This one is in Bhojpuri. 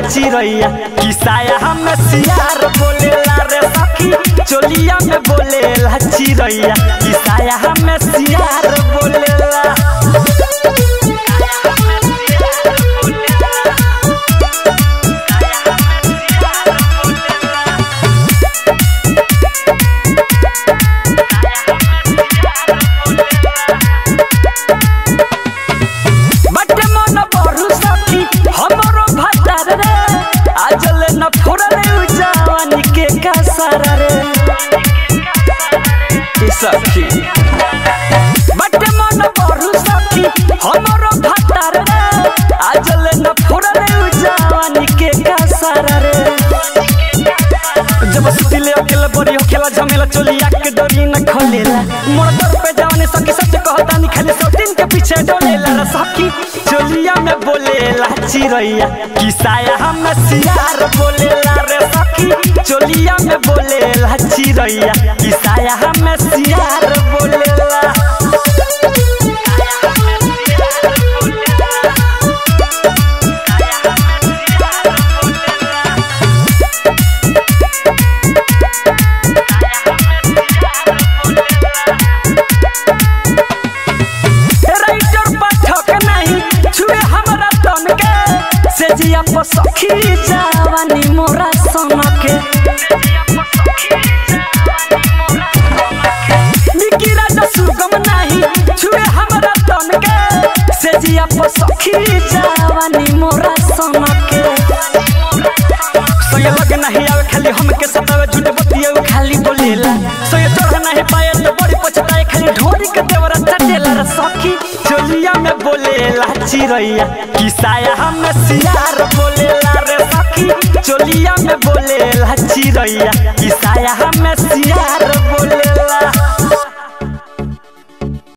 चिरैया किसाया हम सियार बोलेला रे सखी चोलिया में बोलेला चिरैया किसाया हम सियार बोलेला बटे मन बरु सखी हमरो भतार रे आजल न फोड़ले उ जवानी के कसर रे ए सखी बटे मन बरु सखी हमरो भतार रे आजल न फोड़ले उ जवानी के कसर रे जब सुतिले अकेला बड़ी हो खेला झमेला चोलिया के डोरी न खोलेला मोर दर पे जवानी सखी सच कहता नहीं खाली सौतीन के पीछे डोलेला रे सखी चोलिया में बोलेला चिरैया किसाया हम सियार बोलेला रे सखी चोलिया में बोलेला चिरैया किसाया हम सियार बोलेला राइटर पाठक नहीं छुए हमरा तन के से जिया पर सखी जवानी मोरा सन के निकी राजा सुगम नहीं छुए हमरा तन के से जिया पर सखी जवानी मोरा सन के संगे लगे नहीं आवे खाली हमके सतावे झूठे बतिया उ खाली बोलेला संगे चढ़ नहीं पाए तो बड़ी पछताए खाली ढोरी के देवरा चटेला रे सखी चोलिया में बोलेला चिरैया किसाया हम सियार बोलेला रे सखी चोलिया में बोलेला चिरैया किसाया हम सियार बोले